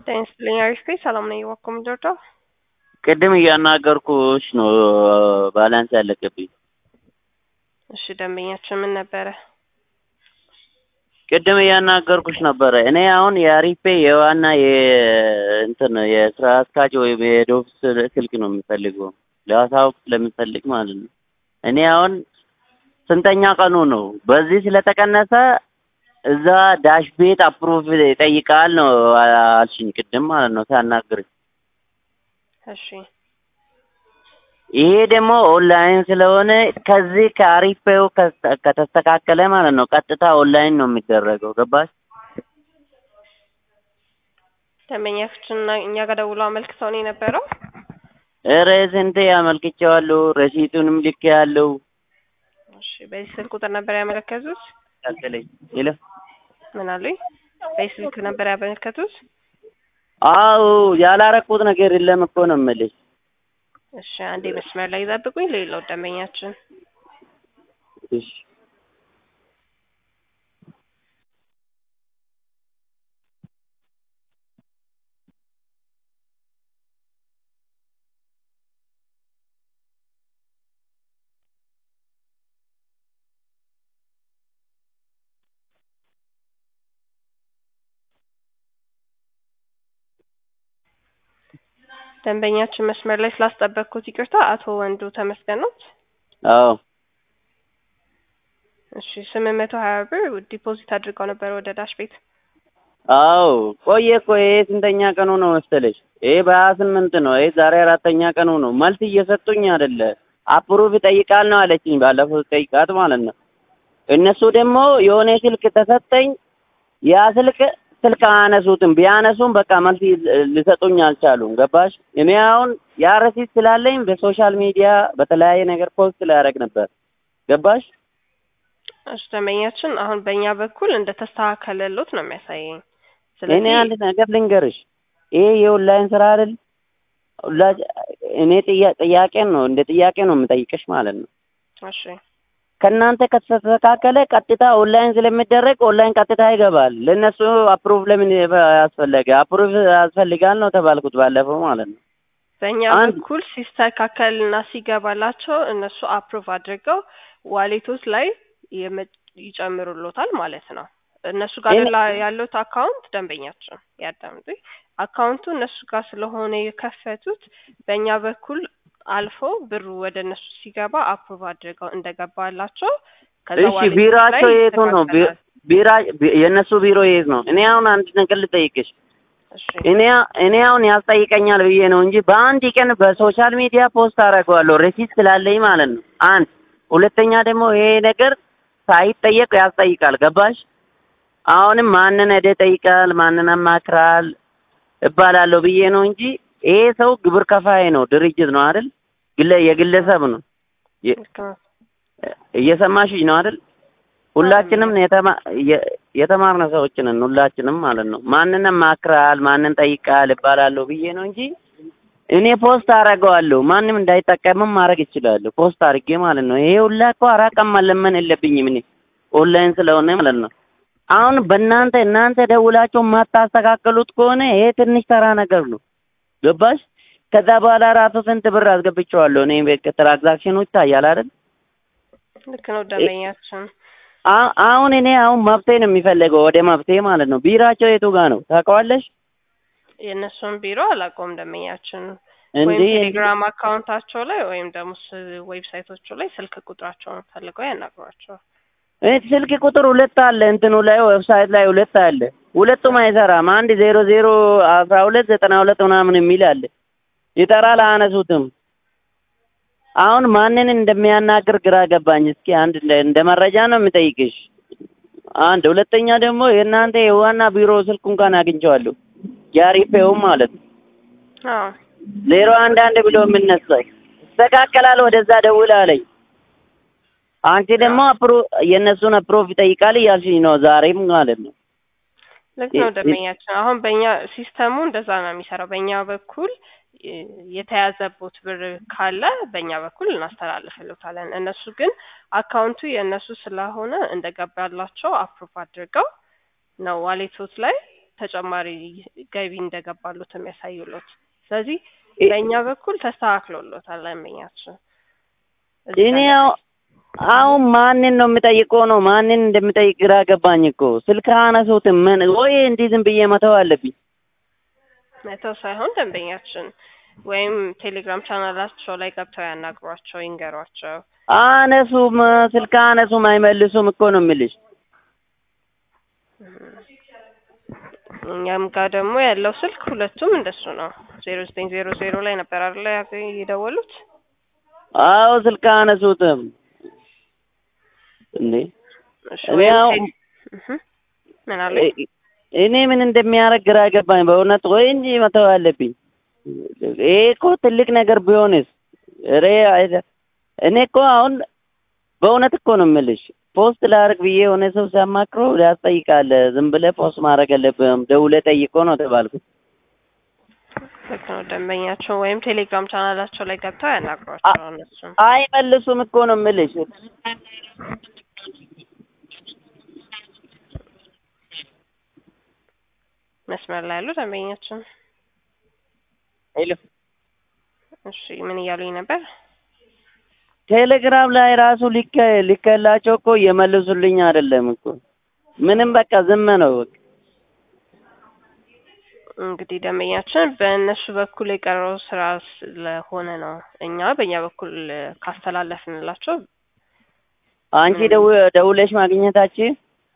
ጤና ይስጥልኝ አሪፍ ነኝ ሰላም ነኝ እባክዎ ምንድን ነው ቅድም እያናገርኩሽ ነው ባላንስ ያለቀብኝ እሺ ደንበኛችን ምን ነበረ ቅድም እያናገርኩሽ ነበረ እኔ አሁን የአሪፌ የዋና የእንትን የስራ አስኪያጅ ወይም የዶፍ ስልክ ነው የምፈልገው ለማሳወቅ ስለምፈልግ ማለት ነው እኔ አሁን ስንተኛ ቀኑ ነው በዚህ ስለተቀነሰ እዛ ዳሽ ቤት አፕሩቭ ይጠይቃል ነው አልሽኝ ቅድም ማለት ነው ሳናግርሽ እሺ ይሄ ደግሞ ኦንላይን ስለሆነ ከዚህ ከአሪፌው ከተስተካከለ ማለት ነው ቀጥታ ኦንላይን ነው የሚደረገው ገባሽ ደንበኛችን እኛ ጋር ደውሎ አመልክተው ነው የነበረው ኧረ ስንቴ አመልክቼዋለሁ ረሲቱንም ልኬያለሁ እሺ በዚህ ስልክ ቁጥር ነበር ያመለከቱት ቀጥለኝ ይለፍ ምን አሉኝ በዚህ ስልክ ነበር ያመለከቱት አዎ ያላረኩት ነገር የለም እኮ ነው የምልሽ እሺ አንዴ መስመር ላይ ይጠብቁኝ ሌላው ደንበኛችን እሺ ደንበኛችን መስመር ላይ ስላስጠበቅኩት ይቅርታ አቶ ወንዱ ተመስገን ነው አዎ እሺ ስምንት መቶ ሀያ ብር ዲፖዚት አድርገው ነበር ወደ ዳሽ ቤት አዎ ቆየ እኮ ይሄ ስንተኛ ቀኑ ነው መሰለሽ ይሄ በሀያ ስምንት ነው ይሄ ዛሬ አራተኛ ቀኑ ነው መልስ እየሰጡኝ አይደለ አፕሩቭ ይጠይቃል ነው አለችኝ ባለፈው ጠይቃት ማለት ነው እነሱ ደግሞ የሆነ ስልክ ተሰጠኝ ያ ስልክ ስልክ አያነሱትም ቢያነሱም በቃ መልስ ሊሰጡኝ አልቻሉም ገባሽ እኔ አሁን ያ ረሲት ስላለኝ በሶሻል ሚዲያ በተለያየ ነገር ፖስት ላያደርግ ነበር ገባሽ እሺ ደንበኛችን አሁን በእኛ በኩል እንደተስተካከለሎት ነው የሚያሳየኝ እኔ አንድ ነገር ልንገርሽ ይሄ የኦንላይን ስራ አይደል እኔ ጥያቄን ነው እንደ ጥያቄ ነው የምጠይቅሽ ማለት ነው እሺ ከእናንተ ከተስተካከለ ቀጥታ ኦንላይን ስለሚደረግ ኦንላይን ቀጥታ ይገባል ለእነሱ አፕሩቭ ለምን ያስፈለገ አፕሩቭ ያስፈልጋል ነው ተባልኩት ባለፈው ማለት ነው በእኛ በኩል ሲስተካከልና ሲገባላቸው እነሱ አፕሩቭ አድርገው ዋሌቶች ላይ ይጨምሩሎታል ማለት ነው እነሱ ጋር ያሉት አካውንት ደንበኛችን ያዳምጡ አካውንቱ እነሱ ጋር ስለሆነ የከፈቱት በእኛ በኩል አልፎ ብሩ ወደ እነሱ ሲገባ አፕሩቭ አድርገው እንደገባላቸው እሺ ቢሮአቸው የቱ ነው ቢራ የእነሱ ቢሮ የት ነው እኔ አሁን አንድ ነገር ልጠይቅሽ እኔ እኔ አሁን ያስጠይቀኛል ብዬ ነው እንጂ በአንድ ቀን በሶሻል ሚዲያ ፖስት አደርገዋለሁ ሬሲት ስላለኝ ማለት ነው አንድ ሁለተኛ ደግሞ ይሄ ነገር ሳይጠየቅ ያስጠይቃል ገባሽ አሁንም ማንን ሄደ ጠይቃል ማንን አማክራል እባላለሁ ብዬ ነው እንጂ ይሄ ሰው ግብር ከፋይ ነው ድርጅት ነው አይደል ግለ የግለሰብ ነው እየሰማሽኝ ነው አይደል ሁላችንም የተማርነ ሰዎች ነን ሁላችንም ማለት ነው ማንን አማክራል ማንን ጠይቃል እባላለሁ ብዬ ነው እንጂ እኔ ፖስት አደርገዋለሁ ማንም እንዳይጠቀምም ማድረግ ይችላሉ ፖስት አድርጌ ማለት ነው ይሄ ሁላ እኮ አራት ቀን መለመን የለብኝም እኔ ኦንላይን ስለሆነ ማለት ነው አሁን በእናንተ እናንተ ደውላችሁ የማታስተካከሉት ከሆነ ይሄ ትንሽ ተራ ነገር ነው ገባሽ ከዛ በኋላ ራሱ ስንት ብር አስገብቼዋለሁ እኔ ትራንዛክሽኑ ይታያል አይደል ልክ ነው ደንበኛችን አሁን እኔ አሁን መብቴ ነው የሚፈልገው ወደ መብቴ ማለት ነው ቢራቸው የቱ ጋር ነው ታውቀዋለሽ የእነሱን ቢሮ አላውቀውም ደንበኛችን እንዴ ወይም ቴሌግራም አካውንታቸው ላይ ወይም ደግሞ ዌብሳይቶቹ ላይ ስልክ ቁጥራቸውን ፈልገው ያናግሯቸው ስልክ ቁጥር ሁለት አለ እንትኑ ላይ ዌብሳይት ላይ ሁለት አለ ሁለቱም አይሰራም አንድ ዜሮ ዜሮ አስራ ሁለት ዘጠና ሁለት ምናምን የሚል አለ ይጠራል አያነሱትም አሁን ማንን እንደሚያናግር ግራ ገባኝ እስኪ አንድ እንደ መረጃ ነው የምጠይቅሽ አንድ ሁለተኛ ደግሞ የእናንተ የዋና ቢሮ ስልክ እንኳን አግኝቼዋለሁ የአሪፌውም ማለት ነው ዜሮ አንድ አንድ ብሎ የምነሳኝ ይስተካከላል ወደዛ ደውል አለኝ አንቺ ደግሞ አፕሮ የእነሱን አፕሮቭ ይጠይቃል እያልሽኝ ነው ዛሬም ማለት ነው ልክ ነው ደንበኛችን አሁን በእኛ ሲስተሙ እንደዛ ነው የሚሰራው በእኛ በኩል የተያዘቦት ብር ካለ በእኛ በኩል እናስተላልፍልታለን እነሱ ግን አካውንቱ የእነሱ ስለሆነ እንደገባላቸው አፕሩቭ አድርገው ነው ዋሌቶት ላይ ተጨማሪ ገቢ እንደገባሉት የሚያሳዩሎት። ስለዚህ እ- በእኛ በኩል ተስተካክሎሎታል ደንበኛችን። እዚህ እኔ ጋር አሁ- አሁን ማንን ነው የምጠይቀው ነው ማንን እንደምጠይቅ ግራ ገባኝ እኮ ስልክ አነሱትም ምን ወይ እንዲህ ዝም ብዬ መተው አለብኝ መተው ሳይሆን ደንበኛችን ወይም ቴሌግራም ቻናላቸው ላይ ገብተው ያናግሯቸው፣ ይንገሯቸው። አነሱም ስልክ አነሱም አይመልሱም እኮ ነው የምልሽ እኛም ጋር ደግሞ ያለው ስልክ ሁለቱም እንደሱ ነው። ዜሮ ዘጠኝ ዜሮ ዜሮ ላይ ነበር አይደለ ያገ- የደወሉት? አዎ ስልክ አነሱትም እንዴ እሺ እኔ ወይም አሁን- ቴሌ- እህ ምን አለ? እ- እኔ ምን እንደሚያደርግ ግራ ገባኝ በእውነት ወይ እንጂ መተው አለብኝ ይሄ እኮ ትልቅ ነገር ቢሆንስ ኧረ አይደ- እኔ እኮ አሁን በእውነት እኮ ነው የምልሽ ፖስት ላድርግ ብዬ የሆነ ሰው ሲያማክሮ ያስጠይቃል ዝም ብለህ ፖስት ማድረግ የለብህም ደውለህ ጠይቆ ነው ተባልኩት ልክ ነው። ደንበኛቸው ወይም ቴሌግራም ቻናላቸው ላይ ገብተው ያናግሯቸው እነሱም አይመልሱም እኮ ነው የምልሽ መስመር ላይ ያሉ ደንበኛችን። ሄሎ እሺ ምን እያሉኝ ነበር? ቴሌግራም ላይ ራሱ ሊከ ሊከላቸው እኮ እየመልሱልኝ አይደለም እኮ ምንም በቃ ዝም ነው በቃ እንግዲህ ደንበኛችን በእነሱ በኩል የቀረው ስራ ስለሆነ ነው። እኛ በእኛ በኩል ካስተላለፍንላቸው አንቺ ምንም- ደው ደውለሽ ማግኘታችን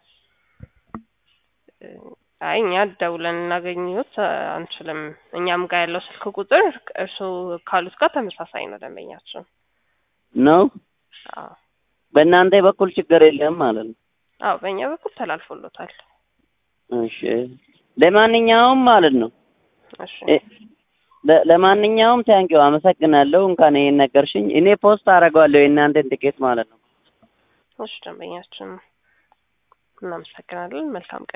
አይ እኛ ደውለን ልናገኙት አንችልም። እኛም ጋር ያለው ስልክ ቁጥር እርስዎ ካሉት ጋር ተመሳሳይ ነው ደንበኛችን። ነው አዎ በእናንተ በኩል ችግር የለም ማለት ነው አዎ በእኛ በኩል ተላልፎሎታል። እሺ ለማንኛውም ማለት ነው እሺ እ- ለ- ለማንኛውም ታንኪው አመሰግናለሁ እንኳን ይሄን ነገርሽኝ እኔ ፖስት አደርገዋለሁ የእናንተን ትኬት ማለት ነው እሺ ደንበኛችን እናመሰግናለን። መልካም ቀን